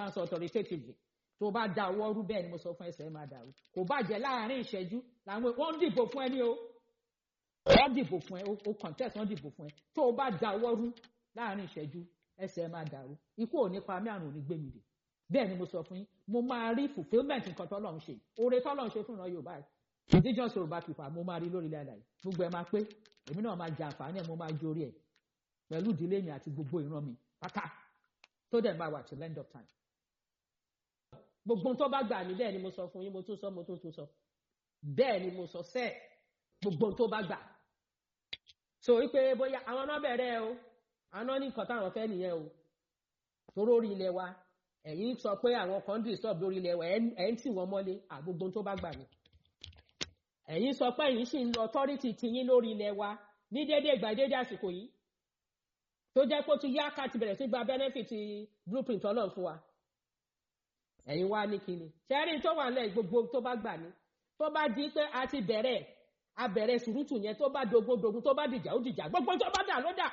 ń sọ authoritatively tó bá da ọwọ́ rú bẹ́ẹ̀ ni mo sọ fún ẹsẹ̀ máa dàrú kò bàjẹ́ láàrin ìṣẹ́jú làwọn wọ́n ń dìbò fún ẹ ní o wọ́n dìbò fún ẹ o contest wọ́n dìbò fún ẹ tó o bá da ọwọ́ rú láàrin ìṣẹ́jú ẹsẹ̀ máa dàrú ikú ò ní pa mí àrùn ò ní gbé mi dè bẹ́ẹ̀ ni mo sọ fún yín mo máa rí fulfilment nǹkan tọ́lọ́run ṣe oore tọ́lọ́run ṣe fún ìran yorùbá indigenous yorùbá people mo máa rí lórí ilẹ̀ àlàyé gbogbo ẹ̀ máa pé èmi náà máa jẹ àǹfààní ẹ̀ mo máa jórí ẹ̀ pẹ̀lú ìdílé mi àti gbogbo ìran mi pátá tó dẹ̀ máa wà till end of time. gbogbo tó bá gbà ní bẹ́ẹ̀ ni mo sọ fún yín mo tún sọ mo tún tún sọ bẹ́ẹ̀ ni mo sọ sẹ́ẹ̀ gbogbo tó bá gbà. so wípé bóyá àwọn náà bẹ̀rẹ̀ o àwọn náà ní nǹkan táwọn fẹ́ nìyẹn o toró orí ilẹ̀ wa ẹ̀yin sọ pé àwọn kan disturb lórí ilẹ̀ wa ẹ̀ ń tì wọ́n mọ́lé àgbogbo tó bá gbà ní. ẹ̀yin sọ pé ẹ̀yin sì ń lọ authority tiyín lórí ilẹ̀ wa ní déédéé ìgbà déédéé àsìkò yìí tó jẹ́ pé ó ti yá ká ti bẹ̀rẹ̀ sí gba benefit blueprint ọlọ́run fún wa ẹ̀yin wá ní kíni ṣẹ́rí tó wà lẹ́yìn gbogbo tó bá gbà ní tó bá di pé a ti bẹ̀rẹ̀ a bẹ̀rẹ̀ sùrùtù yẹn tó bá dogodogun tó bá dìjà ó dìjà gbogbo tó bá dà ló dà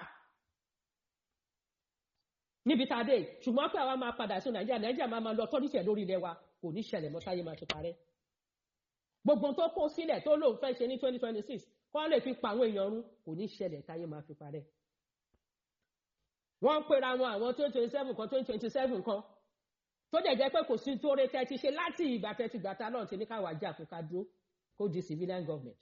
níbi tá a dé ṣùgbọ́n pé àwa máa padà sí nàìjíríà nàìjíríà máa máa lọ tọ́lísẹ̀ lórí ilẹ̀ wa kò ní ṣẹlẹ̀ mọ́ táyé máa ti parẹ́ gbogbo tó kó sílẹ̀ tó lóun fẹ́ ṣe ní twenty twenty six kọ́ lè fi pa àwọn èèyàn run kò ní ṣẹlẹ̀ táyé máa fi parẹ́ wọ́n ń pera wọn àwọn twenty twenty seven kan twenty twenty seven kan tó dẹ̀ jẹ́ pé kò sí tó rẹ tẹ́tí ṣe láti ìgbà tẹ́tí gbàtà náà ti ní káwá jà kó ká dúró kó di civilian government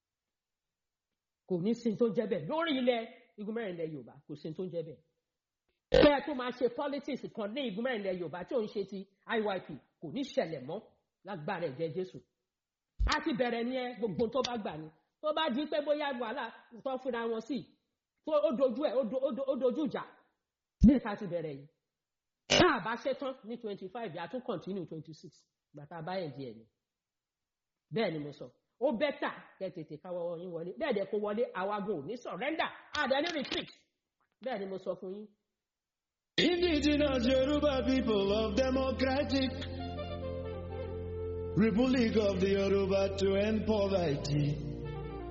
kò ní sí tó jẹ́ bẹ́ẹ̀ lórí ilẹ̀ igun mẹ́rin ilẹ̀ yorùbá kò sí tó jẹ́ bẹ́ẹ̀ bẹ́ẹ̀ tó máa ṣe politics kan ní igun mẹ́rin ilẹ̀ yorùbá tí ò ń ṣe ti iyp kò ní ṣẹlẹ̀ mọ́ lágbára ẹ̀jẹ̀ jésù a ti bẹ̀rẹ̀ ní ẹ gbogbo tó bá gbà ní tó bá di pé bóyá wàhálà tó fúnra wọn sí tó ó dojú ẹ ó dojú ìjà ní ìta ti bẹ̀rẹ̀ yìí tá a bá ṣe tán ní twenty five yà tún continue twenty six gbàtà báyẹn díẹ̀ ni bẹ́ẹ̀ ni mo sọ ó bẹ́tà kẹ́ tètè káwọ́ yín wọlé bẹ́ẹ̀ dẹ̀ kó wọlé àwagun ò ní surrender àdá ní retreat bẹ́ẹ̀ ni mo sọ fún yín. Indigenous Yoruba people of Democratic Republic of the Yoruba to end poverty.